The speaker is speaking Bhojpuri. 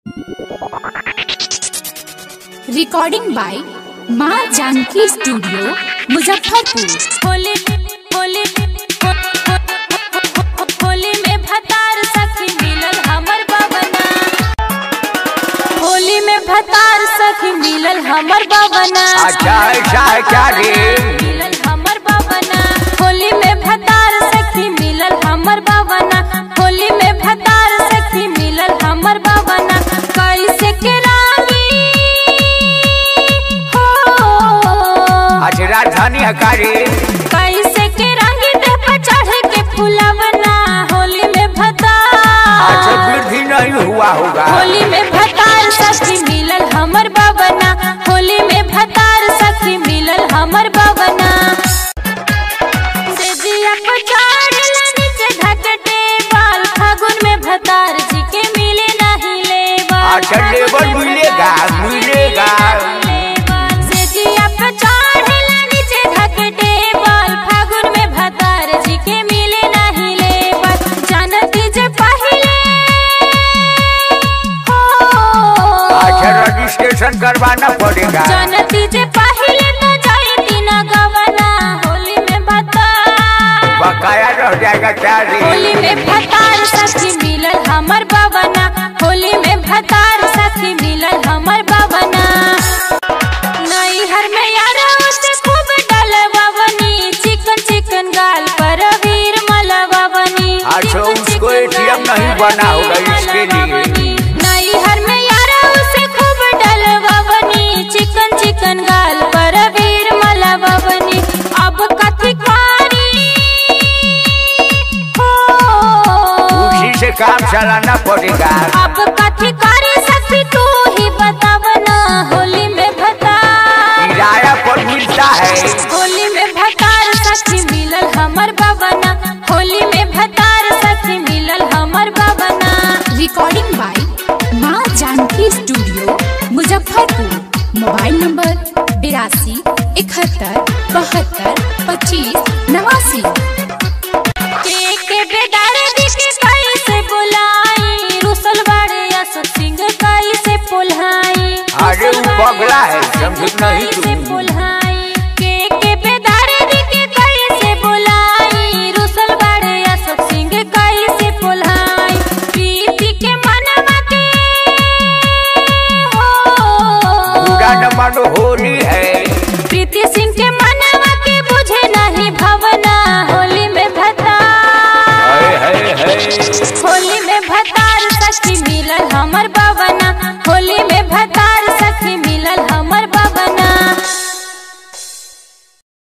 Recording by Maa Janki studio Muzaffarpur Holi Holi हो- हो- हो- हो- होली में भतार सखी मिलल हमर बबना होली में भतार सखी मिलल हमर बबना अच्छा ऐसा है क्या रे मिलल हमर बबना होली में भतार सखी मिलल हमर बबना होली में भतार सखी मिलल हमर बबना कैसे के रानी हो अच्छा राजधानी है का रे कैसे के रंग देह पर चढ़ के फुलवना होली में भता अच्छा वृद्धि नहीं हुआ होगा होली में भतार सखी मिलल हमर बबना होली में भतार सखी मिलल हमर बबना से जिया को चढ़ला नीचे ढकटे बाल फागुन में भतार जी के मिले नहीं लेवा अच्छा लेबर मिलेगा मिलेगा से जिया पे चढ़ला नीचे ढकटे बाल फागुन में भतार जी के मिले नहीं लेवा जानती जे पहिले हो अच्छा रजिस्ट्रेशन करवाना पड़ेगा जानती जे पहिले तो जाती न गवना होली में भतार बकाया रह जाएगा क्या रे होली में भतार सखी मिलल हमर बबना होली में भतार सखी मिलल हमर बबना नैहर में यारा से खूब डलवावनी चिकन चिकन गाल पर वीर मलवावनी अच्छा, उसको ATM नहीं बना होगा इसके लिए। नैहर में यारा से खूब डलवावनी चिकन चिकन गाल पर वीर मलवावनी अब कथी कारी हो उसी से काम चलाना पड़ेगा अब कथी करे सकती तू ही बतावना होली में भता किराया पर मिलता है होली में भतार सखी मिलल हमर बबना होली में भतार सखी मिलल हमर बबना recording by Maa Janki studio Muzaffarpur mobile number बिरासी इकहत्तर बहत्तर पच्चीस नवासी के के बेदारे दिखे कैसे बुलाई रुसल बाड़े अशोक सिंह कैसे पुल्हाई अरे वो पगला है समझ नहीं कैसे तू पुल्हाई के के बेदारे दिखे कैसे बुलाई रुसल बाड़े अशोक सिंह कैसे पुल्हाई प्रीति के मनवा के हो पूरा न मानो होली है प्रीति सिंह के मनवा के बुझे नहीं भवना होली में भता है है है होली में भतार सखी मिलल हमर